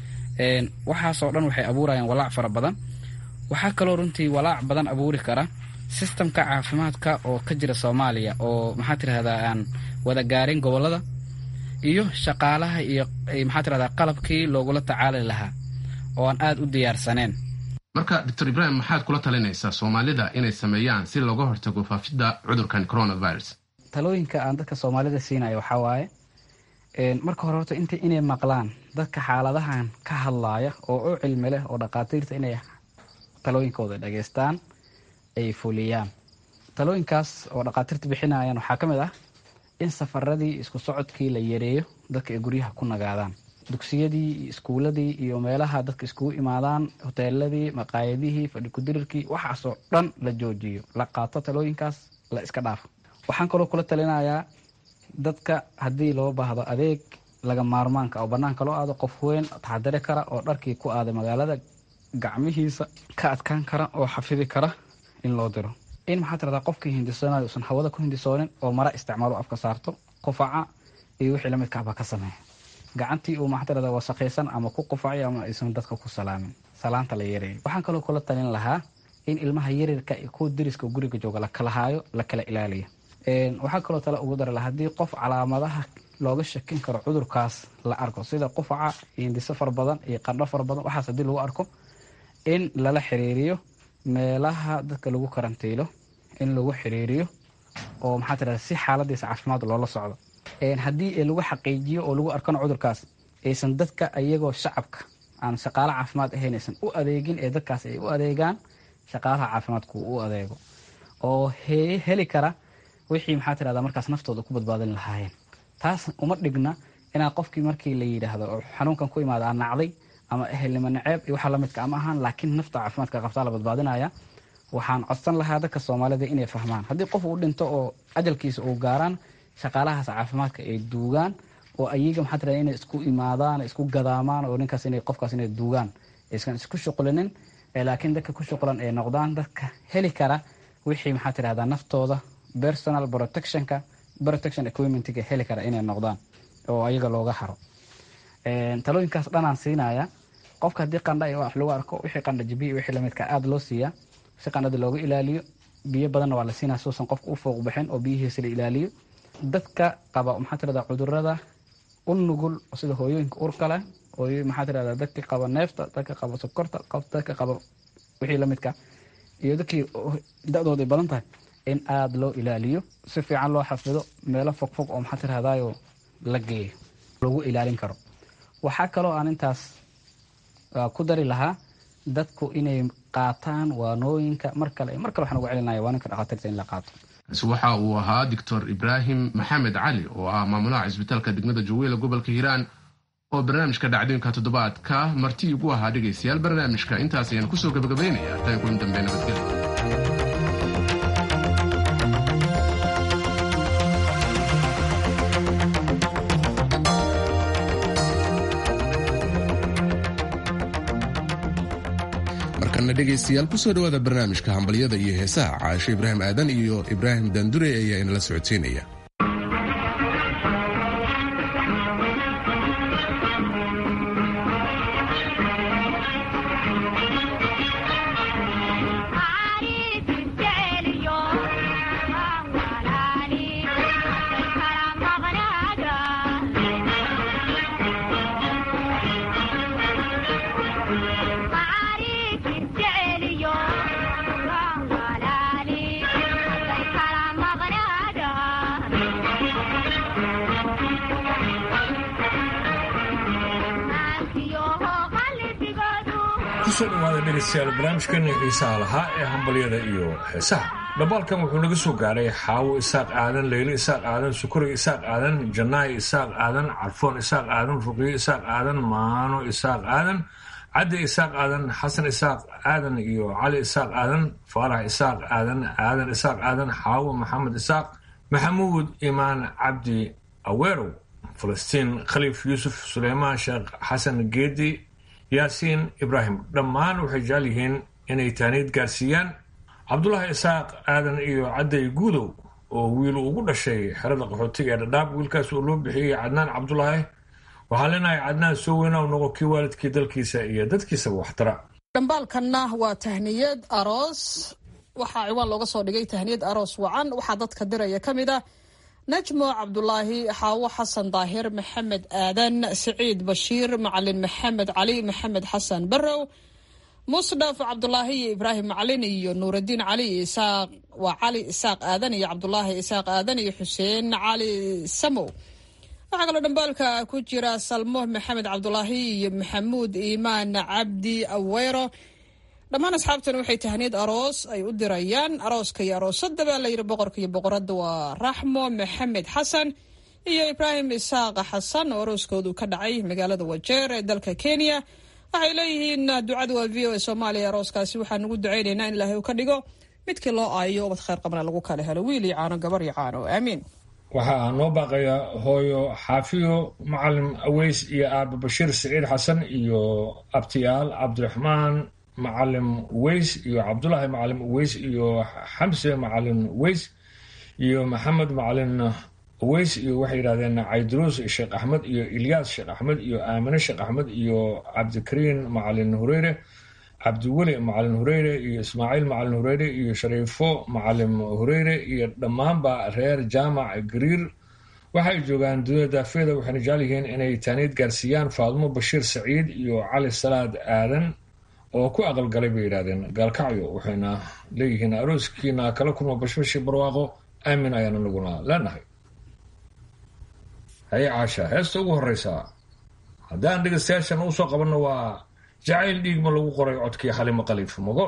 S9: waxaasoo dhan waxay abuurayaan walaac fara badan waxaa kaloo runtii walaac badan abuuri kara sistamka caafimaadka oo ka jira soomaaliya oo maxaa tirahdaa aan wada gaarin gobolada iyo shaqaalaha iyo maxaa tirahdaa qalabkii loogula tacaali lahaa oo aan aada u diyaarsaneen
S1: marka doctor ibrahim maxaad kula talinaysaa soomaalida inay sameeyaan si looga hortago faafidda cudurkan coronavirus
S9: talooyinka aan dadka soomaalida siinayo waxaa waaye marka hore horta int inay maqlaan dadka xaaladahan ka hadlaaya oo u cilmi leh oo dhakhaatiirta inay talooyinkooda dhageystaan ay fuliyaan talooyinkaas oo dhakhaatiirta bixinayaan waxaa ka mid ah in safaradii isku socodkii la yareeyo dadka ay guryaha ku nagaadaan dugsiyadii iyo iskuuladii iyo meelaha dadka iskugu imaadaan hoteeladii maqaayadihii fadhikudirirkii waxaasoo dhan la joojiyo la qaato talooyinkaas la iska dhaafo waxaan kaloo kula talinayaa dadka haddii loo baahdo adeeg laga maarmaanka oo banaanka loo aado qof weyn taxadari kara oo dharkii ku aaday magaalada gacmihiisa ka adkaan kara oo xafidi kara in loo diro in maxaa tirahdaa qofkii hindisoonayo usan hawada ku hindisoonin oo mara isticmaalo afka saarto qufaca iyo wixii lamidkaaba ka sameeya gacantii uu maxaa tirahda wasaqaysan ama ku qufacay ama aysan dadka ku salaamin salaanta la yareeyo waxaan kaloo kula talin lahaa in ilmaha yaryarka kuwa deriska guriga jooga la kala haayo la kala ilaaliyo waxaa kaloo tale ugu dara lahaa haddii qof calaamadaha looga shakin karo cudurkaas la arko sida qufaca indhiso fara badan iyo qandho fara badan waxaas haddii lagu arko in lala xiriiriyo meelaha dadka lagu karantiilo in lagu xiriiriyo oo maxaa tirahda si xaaladiisa caafimaad loola socdo haddii lagu xaqiijiyo oo lagu arkana cudurkaas aysan dadka iyagoo shacabka aan shaqaale caafimaad ahayn aysan u adeegin ee dadkaas ay u adeegaan shaqaalaha caafimaadku u adeego oo heli kara wixii maxaa tirahda markaas naftooda ku badbaadin lahaayeen taas uma dhigna inaa qofkii markii la yidhaahdo oo xanuunkan ku imaada aan nacday ama ehelnimo naceeb iyo waxa lamidka ama ahaan laakiin nafta caafimaadka qabtaa la badbaadinaya waxaan codsan lahaa dadka soomaalida inay fahmaan haddii qof uu dhinto oo ajalkiisa uu gaaraan shaqaalahaas caafimaadka ay duugaan oo ayaga maxaa tirahda inay isku imaadaan isku gadaamaan oo ninkaas inay qofkaas inay duugaan aysan isku shuqlinin laakiin dadka ku shuqlan ay noqdaan dadka heli kara wixii maxaa tirahdaa naftooda personal protectionka protection equipmentga heli kara inay noqdaan oo ayaga looga haro talooyinkaas dhanaan siinaya qofka haddii qandha iyo wax lagu arko wixii qandha jibiya wixii lamidka aada loo siiyaa si qandhada looga ilaaliyo biyo badanna waa la siinaya suusan qofka u fooq bixin oo biyihiisa la ilaaliyo dadka qaba maxaa tirahda cudurada u nugul sida hooyooyinka urka leh hooyo maxaa tirahda dadka qaba neefta dadka qaba sokorta dadka qaba wixii lamidka iyo dadkii da-dooda ay badan tahay in aada loo ilaaliyo si fiican loo xafido meelo fogfog oo maxaa tirahdayo la geeyo lagu ilaalin karo waxaa kaloo aan intaas ku dari lahaa dadku inay qaataan waanooyinka mar kale mar kale waxaan ugu celinaya waanooyinka dhakhaatiirta in la qaato
S1: kaasi waxa uu ahaa doctor ibraahim maxamed cali oo ah maamulaha cisbitaalka degmada jaweela gobolka hiiraan oo barnaamijka dhacdooyinka toddobaadka marti igu ahaa dhegaystayaal barnaamijka intaas ayaan kusoo gabagabaynaya tan kulan dambe nabadgelyo markana dhegaystayaal kusoo dhawaada barnaamijka hambalyada iyo heesaha caasho ibraahim aadan iyo ibraahim dandure ayaa inala socodsiinaya
S2: kusoo dhawaada dhegaystayaal barnaamijkani xiisaha lahaa ee hambalyada iyo heesaha dhambaalkan wuxuu naga soo gaaray xaawo isaaq aadan leylo isaaq aadan sukuri isaaq aadan janaayi isaaq aadan carfoon isaaq aadan ruqyo isaaq aadan maano isaaq aadan caddi isaaq aadan xasan isaaq aadan iyo cali isaaq aadan faarax isaaq aadan aadan isaaq aadan xaawo maxamed isaaq maxamuud imaan cabdi aweerow falastiin khaliif yuusuf suleymaan sheekh xasan geedi yaasiin ibraahim dhammaan waxay jecel yihiin inay taaniid gaarsiiyaan cabdulaahi isaaq aadan iyo cadday guudow oo wiil ugu dhashay xerada qaxootiga ee dhadhaab wiilkaas oo loo bixiyey cadnaan cabdulaahi waxaa leenahay cadnaan soo weyna u noqo kii waalidkii dalkiisa iyo dadkiisaba waxtara
S10: dhambaalkanna waa tahniyad aroos waxaa ciwaan looga soo dhigay tahniyad aroos wacan waxaa dadka diraya ka mid ah najmo cabdulaahi xaawo xasan daahir maxamed aadan siciid bashiir macalin maxamed cali maxamed xasan barow musdhaf cabdulaahi iyo ibraahim macalin iyo nuuraddiin cali iyo isaaq waa cali isaaq aadan iyo cabdulaahi isaaq aadan iyo xuseen cali samow waxaa kaloo dhambaalka ku jira salmo maxamed cabdulaahi iyo maxamuud iimaan cabdi aweyro dhammaan asxaabtan waxay tahniyad aroos ay u dirayaan arooska iyo aroosada baa layidhi boqorka iyo boqoradda waa raxmo maxamed xasan iyo ibraahim isaaq xasan oo arooskoodu ka dhacay magaalada wajeer ee dalka kenya waxay leeyihiin ducada waa v o a soomaaliya arooskaasi waxaan ugu ducaynaynaa in ilaahay uu ka dhigo midkii loo aayo ubad khayr qabna lagu kala helo wiil iyo caano gabar iyo caano aamiin
S2: waxaa noo baaqaya hooyo xaafiyo macalim aweys iyo aaba bashiir siciid xasan iyo abtiyaal cabdiraxmaan macalim uweys iyo cabdulaahi macalim uweys iyo xamse macalim uweys iyo maxamed macalin uweys iyo waxay yidhahdeen cayduruus sheekh axmed iyo ilyaas sheekh axmed iyo aamine sheekh axmed iyo cabdikariin macalin hureyre cabdiweli macalin hureyre iyo ismaaciil macalin hureyre iyo shariifo macalin hureyre iyo dhammaanba reer jaamac gariir waxay joogaan dunida daafeeda waxayna jecel yihiin inay taaniid gaarsiiyaan faadmo bashiir saciid iyo cali salaad aadan oo ku aqalgalay bay yidhahdeen gaalkacyo waxayna leeyihiin arooskiina kala kulma bashbashi barwaaqo aamin ayaana naguna leenahay haye caasha heesta ugu horeysaa haddaan dhegeystayaashan u soo qabanno waa jacayl dhiigma lagu qoray codkii xalimo khaliif mogool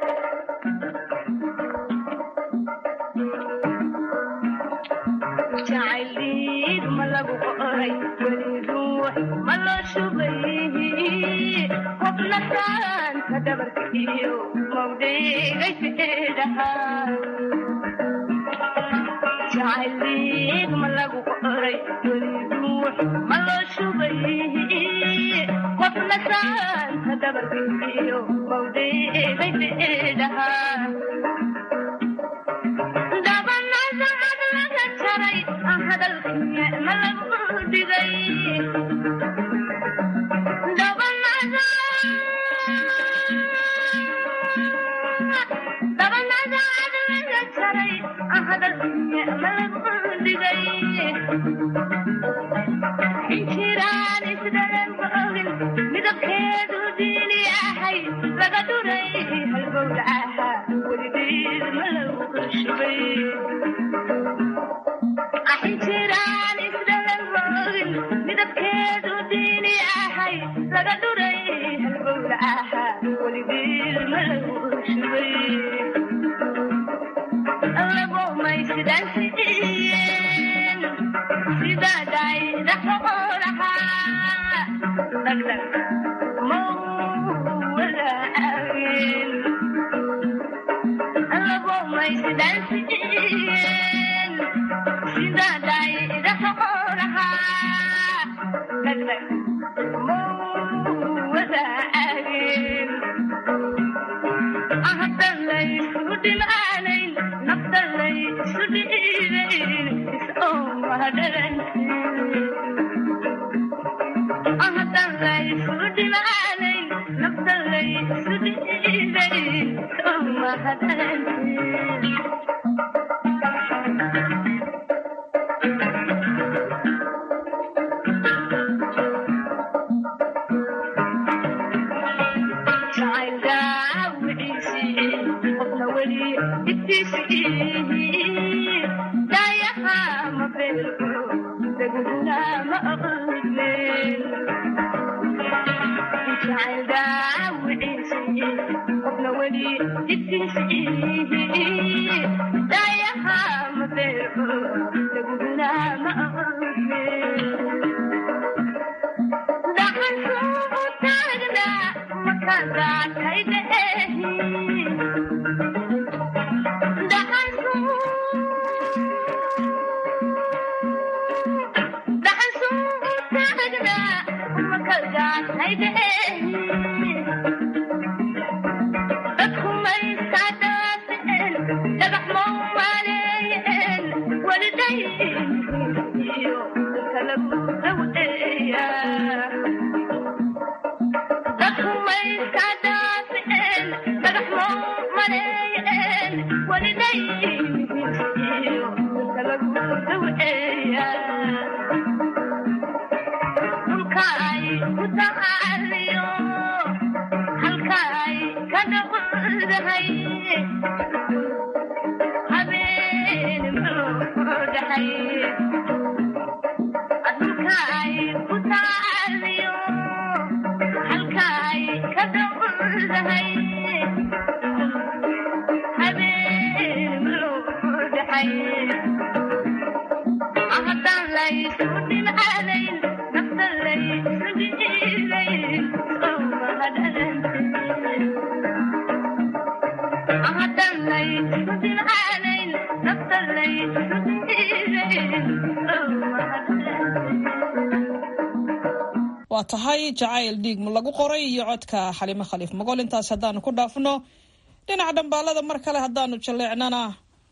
S10: waa tahay jacayl dhiigma lagu qoray iyo codka xalimo khaliif magool intaas haddaanu ku dhaafno dhinaca dhambaalada mar kale haddaanu jaleecnana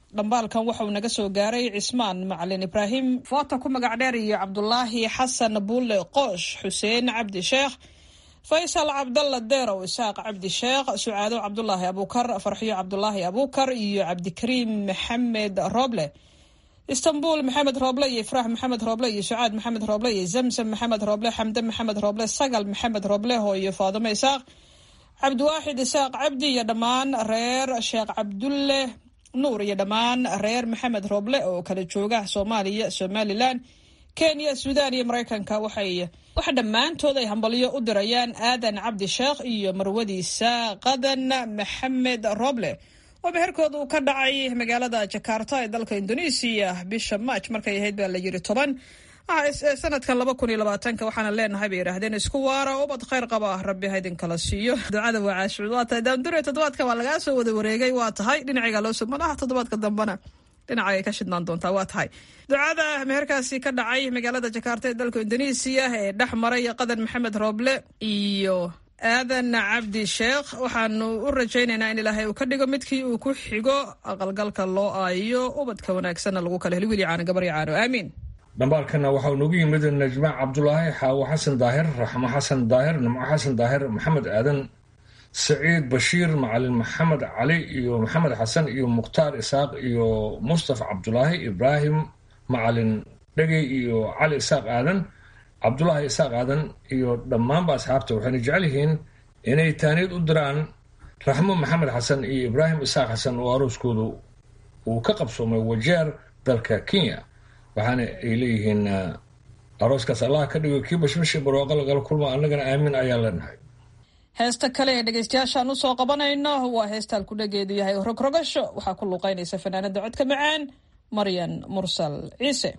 S10: dhambaalkan waxauu naga soo gaaray cismaan macalin ibraahim foota ku magac dheer iyo cabdulaahi xasan buulle qoosh xuseen cabdi sheekh faysal cabdalla deerow isaaq cabdi sheekh sucaado cabdulaahi abuukar farxiyo cabdulaahi abuukar iyo cabdikariim maxamed rooble istanbul maxamed rooble iyo ifraax maxamed rooble iyo sucaad maxamed rooble iyo zamzam maxamed rooble xamde maxamed rooble sagal maxamed rooble hooyo faadimo isaaq cabdiwaaxid isaaq cabdi iyo dhammaan reer sheekh cabdulle nuur iyo dhammaan reer maxamed rooble oo kala jooga soomaaliya somalilan kenya suudaan iyo maraykanka waxay waxa dhammaantood ay hambalyo u dirayaan aadan cabdi sheekh iyo marwadiisa qadan maxamed roble oo meherkooda uu ka dhacay magaalada jakarta ee dalka indonesiya bisha maaj markay ahayd baa la yiri toban sanadkan laba kun iyo labaatanka waxaana leenahay bay yidhaahdeen isku waara ubad khayr qaba rabbi ha idinkala siiyo ducada waa caashuud waa tahay daandure toddobaadka waa lagaa soo wada wareegay waa tahay dhinaciga loo soo malaha toddobaadka dambena dhinacay ka shidnaan doontaa waa tahay ducada meherkaasi ka dhacay magaalada jakarta ee dalka indonesiya ee dhex maray qadan maxamed rooble iyo aadan cabdi sheekh waxaanu u rajaynaynaa in ilaahay uu ka dhigo midkii uu ku xigo aqalgalka loo aayo ubadka wanaagsanna lagu kala heli wili caano gabar iyo caano aamiin
S2: dhambaalkana waxaa noogu yimid najma cabdulaahi xaawo xasan daahir raxmo xasan daahir nimco xasan daahir maxamed aadan saciid bashiir macalin maxamed cali iyo maxamed xasan iyo mukhtaar isaaq iyo mustafa cabdulaahi ibraahim macalin dhegey iyo cali isaaq aadan cabdulaahi isaaq aadan iyo dhammaanba asxaabta waxayna jecel yihiin inay taaniid u diraan raxmo maxamed xasan iyo ibraahim isaaq xasan oo arooskoodu uu ka qabsoomay wajeer dalka kenya waxaana ay leeyihiin arooskaas allah ka dhigo kii bashmashi barooqa lagala kulma annagana aamin ayaan leenahay
S10: heesta kale ee dhegeystayaashaan usoo qabanayno waa heestaan ku dhageedu yahay rogrogasho waxaa ku luuqeynaysa fanaanada codka macaan maryan mursal ciise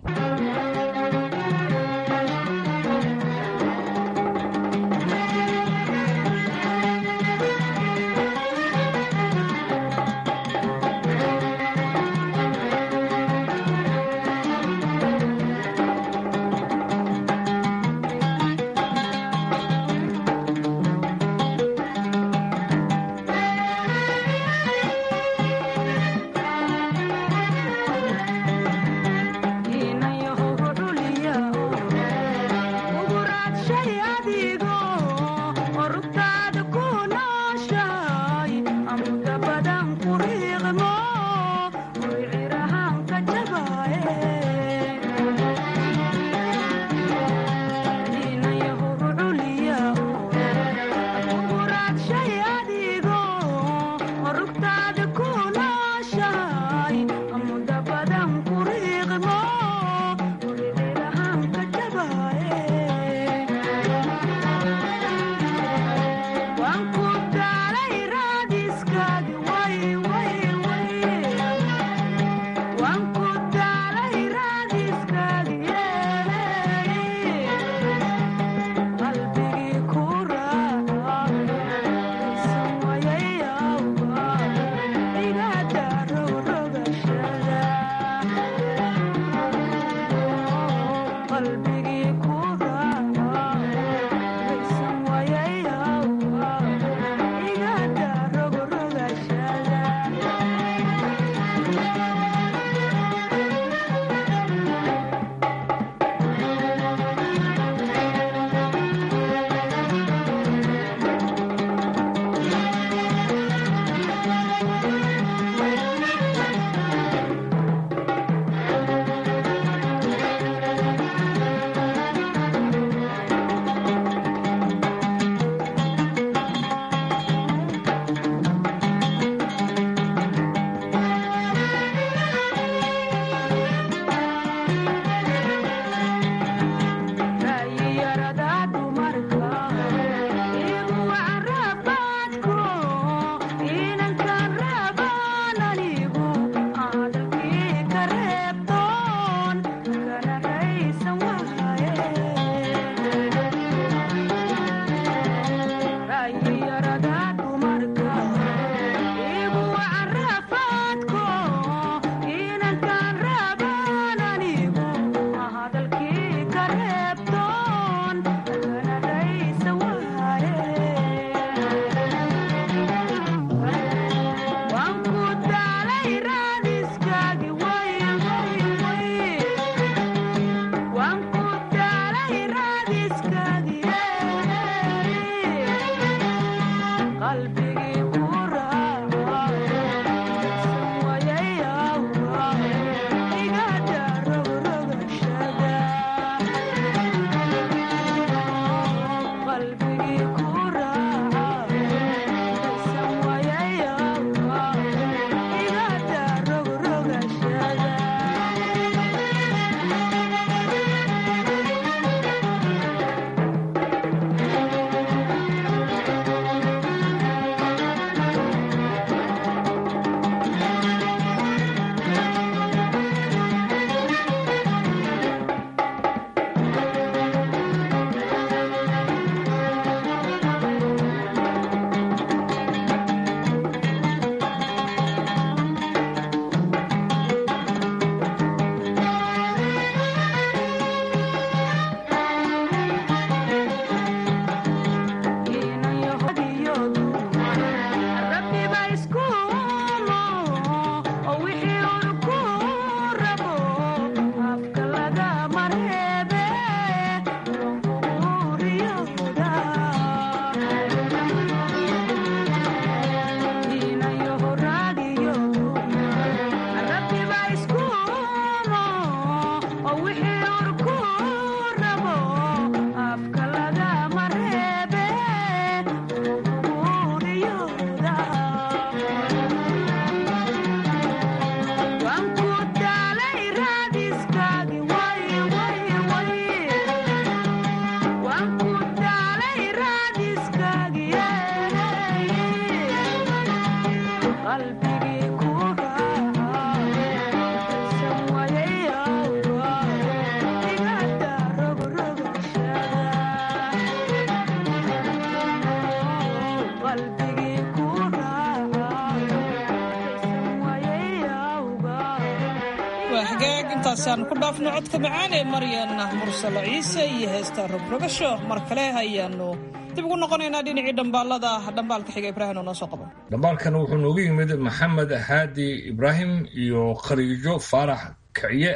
S10: intaasaan ku dhaafno codka macaan ee maryan mursalo ciise iyo heesta rogrogasho mar kale ayaanu dib ugu noqonaynaa dhinacii dhambaalada dhambaalka xiga ibraahim oo noo soo qabo
S2: dhambaalkan wuxuu noogu yimid maxamed haadi ibraahim iyo khaliijo faarax kiciye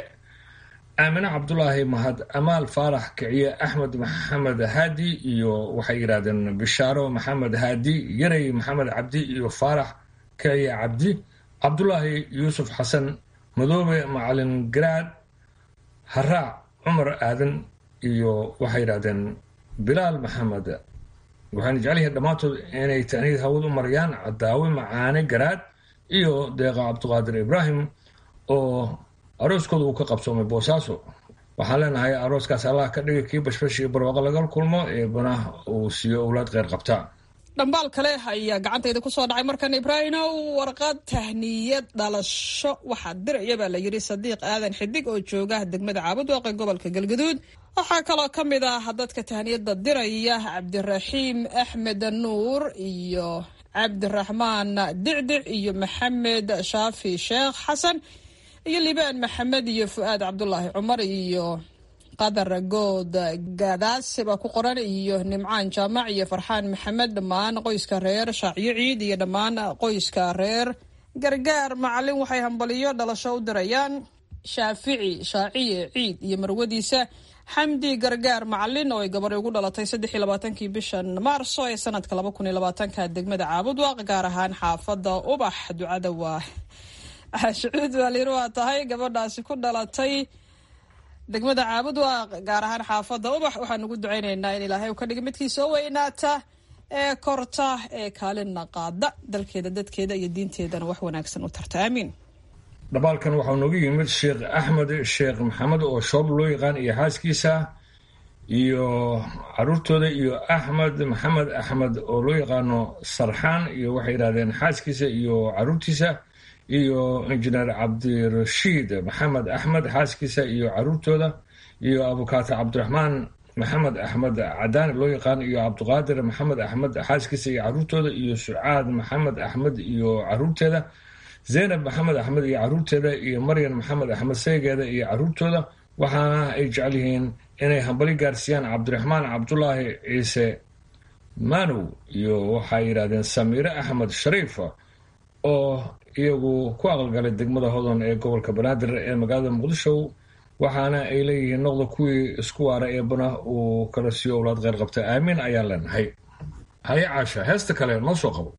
S2: aamine cabdulaahi mahad amaal faarax kiciye axmed maxamed haadi iyo waxay yidhahdeen bishaaro maxamed haadi yarey maxamed cabdi iyo faarax kiciye cabdi cabdulaahi yuusuf xasan madoobe macalin garaad haraac cumar aadan iyo waxay yidhahdeen bilaal maxamed waxayna jecel yihiin dhammaantood inay taaniid hawad u marayaan cadaawe macaane garaad iyo deeqa cabdiqaadir ibraahim oo arooskooda uu ka qabsoomay boosaaso waxaan leenahay arooskaas allah ka dhiga kii bashbash iyo barwaaqo laga kulmo ee banah uu siiyo owlaad kheyr qabta
S10: dhambaal kale ayaa gacantayda ku soo dhacay markan ibraahimow warqad tahniyad dhalasho waxaa diraya baa la yidhi sadiiq aadan xidig oo jooga degmada caabudwaaqe gobolka galgaduud waxaa kaloo ka mid ah dadka tahniyadda diraya cabdiraxiim axmed nuur iyo cabdiraxmaan dicdic iyo maxamed shaafi sheekh xasan iyo libaan maxamed iyo fu-aad cabdulaahi cumar iyo qadar good gaadaase baa ku qoran iyo nimcaan jaamac iyo farxaan maxamed dhammaan qoyska reer shaacyo ciid iyo dhammaan qoyska reer gargaar macalin waxay hambaliyo dhalasho u dirayaan shaafici shaaciye ciid iyo marwadiisa xamdi gargaar macalin oo ay gabadhay ugu dhalatay saddex iyo labaatankii bishan maarso ee sanadka laba kun iyo labaatanka degmada caabudwaaq gaar ahaan xaafadda ubax ducada waa shucuud waalir waa tahay gabadhaasi ku dhalatay degmada caabud waa gaar ahaan xaafadda ubax waxaan ugu ducaynaynaa in ilaahay uu ka dhiga midkii soo weynaata ee korta ee kaalina qaada dalkeeda dadkeeda iyo diinteedana wax wanaagsan u tarta aamiin
S2: dhabaalkan waxaa noogu yimid sheekh axmed sheekh maxamed oo shoob loo yaqaan iyo xaaskiisa iyo caruurtooda iyo axmed maxamed axmed oo loo yaqaano sarxaan iyo waxay yidhahdeen xaaskiisa iyo caruurtiisa iyo injineer cabdirashiid maxamed axmed xaaskiisa iyo caruurtooda iyo abukaato cabdiraxmaan maxamed axmed cadaani loo yaqaan iyo cabdiqaadir maxamed axmed xaaskiisa iyo caruurtooda iyo sucaad maxamed axmed iyo caruurteeda zaynab maxamed axmed iyo caruurteeda iyo maryan maxamed axmed seegeeda iyo caruurtooda waxaana ay jecel yihiin inay hambali gaarsiiyaan cabdiraxmaan cabdulaahi ciise manow iyo waxay yidhahdeen samiire axmed shariif oo iyagu ku aqalgalay degmada hodon ee gobolka banaadir ee magaalada muqdisho waxaana ay leeyihiin noqda kuwii isku waara eebana uu kala siiyo owlaad kheyr qabta aamiin ayaan leenahay haye caasha heesta kale noo soo qabo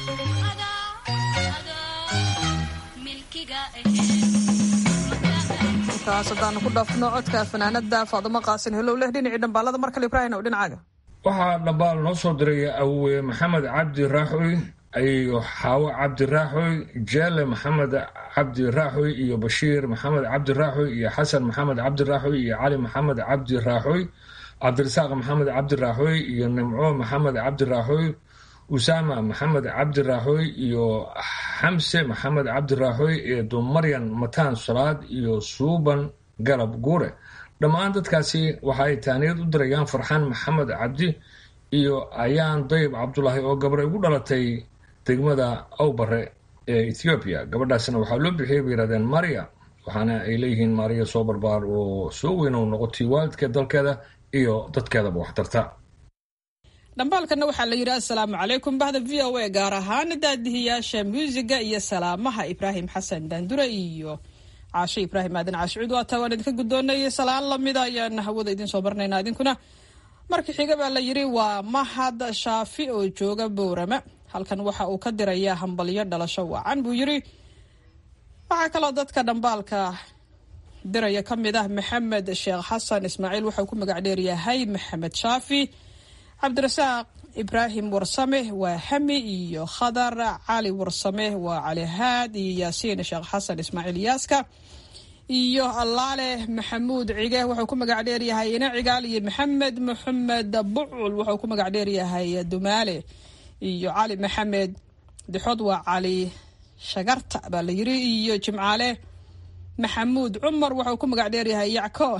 S10: intaas haddaanu ku dhaafno codka fanaanada faadumo qaasin helow leh dhinacii dhambaalada mar kale ibraahim ow dhinacaaga
S2: waxaa dhambaal noo soo diray awowe maxamed cabdi raaxoy iyo xaawo cabdi raaxoy jeele maxamed cabdi raaxoy iyo bashiir maxamed cabdi raaxoy iyo xasan maxamed cabdi raaxoy iyo cali maxamed cabdi raaxoy cabdirasaaq maxamed cabdi raaxoy iyo nimco maxamed cabdi raaxoy usaama maxamed cabdi raaxoy iyo xamse maxamed cabdi raaxoy iyo dumaryan mataan salaad iyo suuban galab guure dhammaan dadkaasi waxa ay taaniyad u dirayaan farxaan maxamed cabdi iyo ayaan dayib cabdulaahi oo gabadhay ugu dhalatay degmada awbare ee ethoobiya gabadhaasna waxaa loo bixiyay bay yidhahdeen maria waxaana ay leeyihiin maria soo barbaar oo soo weyn oo noqotay waalidkeed dalkeeda iyo dadkeedaba waxtarta
S10: dhambaalkana waxaa la yidhi assalaamu calaykum bahda v o a gaar ahaan daadihiyaasha muusiga iyo salaamaha ibraahim xasan daandure iyo caashe ibraahim aadan caashicuud waataa waan idinka guddoonayay salaan lamida ayaan hawada idiin soo marnaynaa idinkuna marka xiga baa la yidhi waa mahad shaafi oo jooga bowrama halkan waxa uu ka dirayaa hambalyo dhalasho wacan buu yidhi waxaa kaloo dadka dhambaalka diraya ka mid ah maxamed sheekh xasan ismaaciil waxauu ku magac dheeryahay maxamed shaafi cabdirasaaq ibraahim warsame waa hami iyo khadar cali warsame waa cali haad iyo yaasiin sheekh xasan ismaaciil yaaska iyo allaale maxamuud cige wuxuu ku magac dheeryahay ina cigaal iyo maxamed maxamed bucul wuxuu ku magac dheeryahay dumaale iyo cali maxamed dixood waa cali shagarta baa la yiri iyo jimcaale maxamuud cumar wuxuu ku magac dheeryahay yacko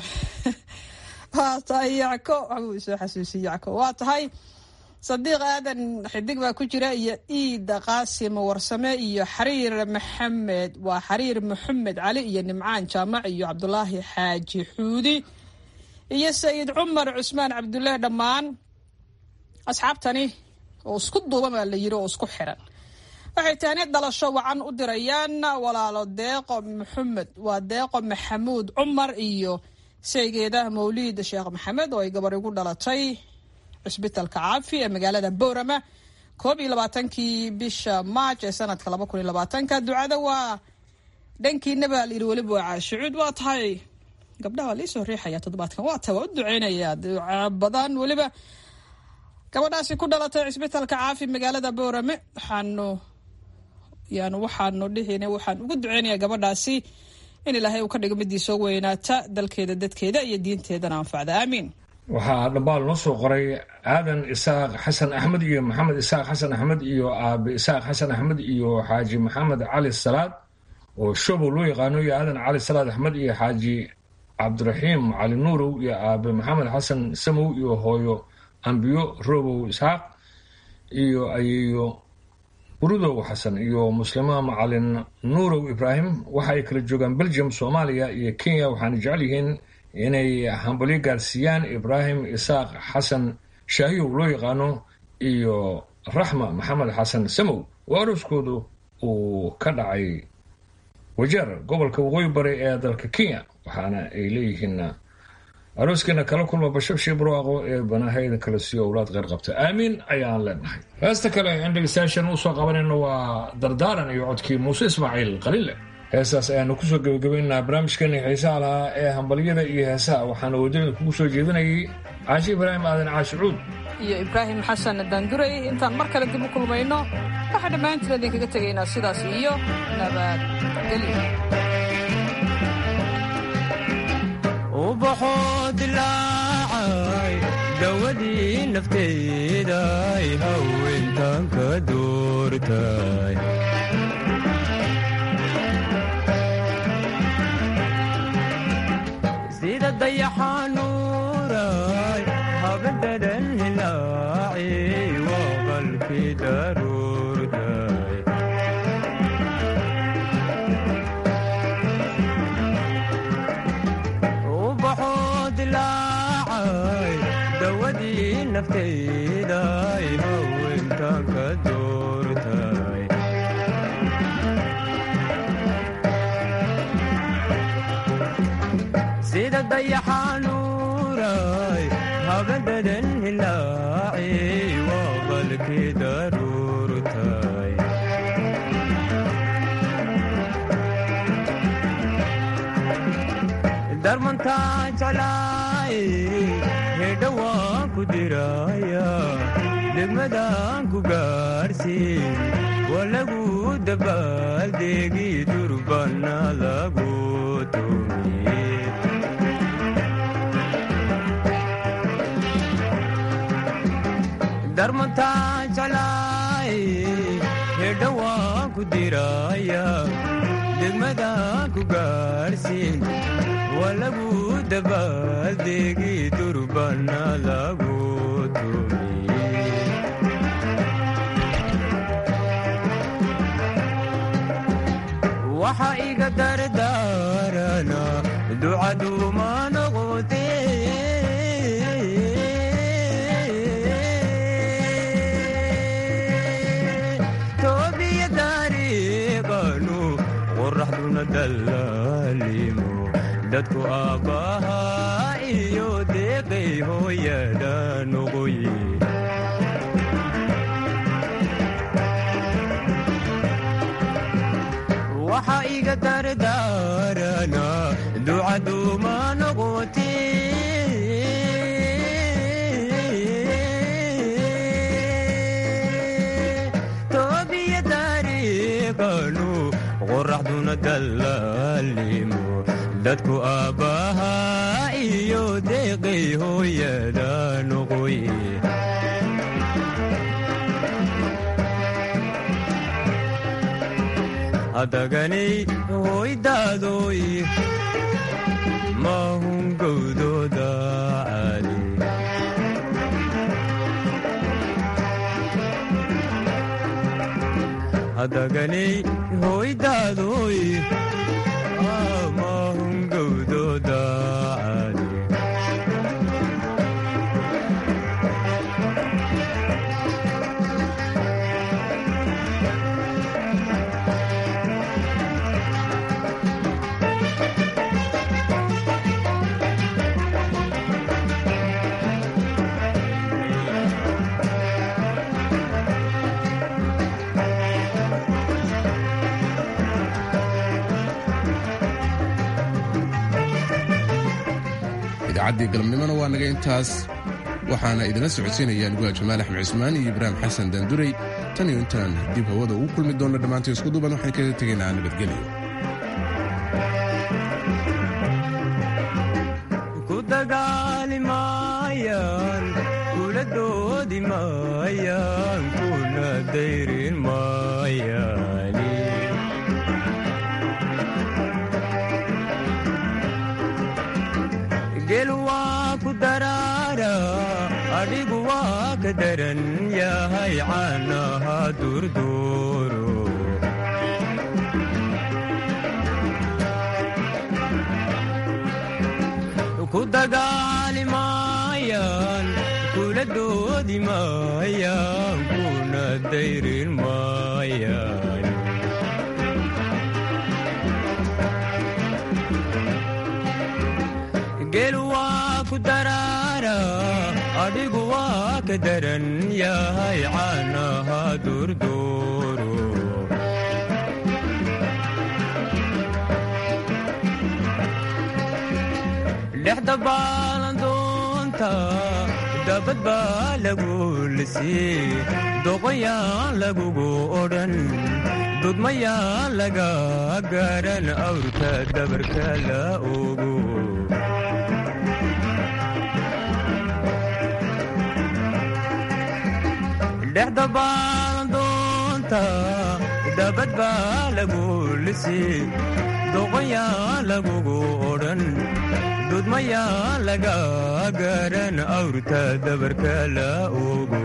S10: waa tahay yacko waxbuu soo xasuusiyey yacko waa tahay sadiiq aadan xidig baa ku jira iyo iida qaasim warsame iyo xariir maxamed waa xariir maxamed cali iyo nimcaan jaamac iyo cabdulaahi xaaji xuudi iyo sayid cumar cusmaan cabdullaahi dhammaan asxaabtani oo isku duuban baa la yiri oo isku xiran waxay taani dhalasho wacan u dirayaan walaalo deeqo maxamed waa deeqo maxamuud cumar iyo saygeeda mawliid sheekh maxamed oo ay gabar igu dhalatay cisbitalka caafi ee magaalada boorama koob iyo labaatankii bisha maaj ee sanadka laba kun iyo labaatanka ducada waa dhankiina baa layidhi weliba waa caashicuud waa tahay gabdhaha waa liisoo riixaya toddobaadkan waa tahay waa u duceynaya duca badan weliba gabadhaasi ku dhalatay cisbitalka caafi magaalada boorame waxaanu yaanu waxaanu dhihin waxaan ugu duceynayaa gabadhaasi in ilaahay uu ka dhigo midii soo weynaata dalkeeda dadkeeda iyo diinteedana anfacda aamiin
S2: waxaa dhambaal noo soo qoray aadan isaaq xasan axmed iyo maxamed isaaq xasan axmed iyo aabe isaaq xasan axmed iyo xaaji maxamed cali salaad oo shobow loo yaqaano iyo aadan cali salaad axmed iyo xaaji cabdiraxiim cali nuurow iyo aabe maxamed xasan samow iyo hooyo ambiyo robow isxaaq iyo ayeeyo burudow xasan iyo muslima macalin nuurow ibraahim waxa ay kala joogaan belgium soomaaliya iyo kenya waxaana jecel yihiin inay hambalyo gaarsiiyaan ibraahim isaaq xasan shaahiyow loo yaqaano iyo raxma maxamed xasan samow oo arooskoodu uu ka dhacay wajeer gobolka waqooyi bari ee dalka kenya waxaana ay leeyihiin arooskiina kala kulma bashabshii barwaaqo ee banahayda kala siiyo owlaad qeyr qabta aamiin ayaan leenahay heesta kale in dhegeystayaashan usoo qabanayno waa dardaaran iyo codkii muuse ismaaciil qaliile heestaas ayaanu kusoo gebagabaynaynaa barnaamijkeeni xiisaha lahaa ee hambalyada iyo heesaha waxaana wadada kugu soo jeedinayay caashi ibraahim aadan caashicuud
S10: iyo ibraahim xasan daanduray intaan mar kale dib u kulmayno waxaa dhammaantiin idinkaga tegaynaa sidaas iyo nabadgelyo
S11: ubaxoo dilaacay dawadii nafteeday haweentan ka doortay sida dayaxanuuray habadadan hilaaci waa qalkii daruurtay dawadii nafteyday haweentan ka doortay sida dayaxanuuray habadadan hilaaci waa qalkii daruurtay darmantaa jeclaay hedha waan ku diraya degmadaan ku gaarsiin waa lagu dabaaldeegi durbana lagu tumiye darmantaa jeclaay hedha waan ku diraya degmadaan ku gaarsiin waa lagu dabaaldeegi durbana lagu tumiye waxa iga dardaarana ducaduuma noqote toobiya dariiqanu qoraxduna dallaalimo dadku aabbahaa iyo deeqay hooyada noqoye waxa iga dardaarana ducaduuma noqote toobiya dariiqanu qoraxduna dallaalimo dadku aabbahaa iyo deeqay hooyada noqoye hadaganay hoydaadoy mahun gowdooda caali hadaganay hoydaadoy mahun gowdooda caali
S1: idaacaddii galabnimona waa naga intaas waxaana idinla socodsiinayaan guha jamaal axmed cismaan iyo ibraahim xasan daanduray tan iyo intaan dib hawada ugu kulmi doonno dhammaantii isku duuban waxaan kaga tegaynaa nabadgelyo
S11: ku dagaali maayaan kula doodi maayaan kuna dayrin maayaani gel waa ku daraara adhigu waa ka daran yahay caanaha durduuro ku dagaali maayaan kula doodi maayaan kuna dayrin maayaan gel waa ku daraara adhigu waa ka daran yahay caanaha durduuro dhexda baalandoonta dabad baa lagu lisii doqoyaan lagugu odhan dudmayaan laga garan awrka dabarka la ogo dhexda baalandoonta dabad baa lagu lisii doqoyaan lagugu odhan dudmayaan laga garan awrta dabarka la ogo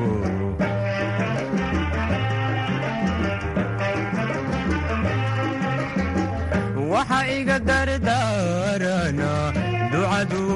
S11: waxa iga dardaarana ducadu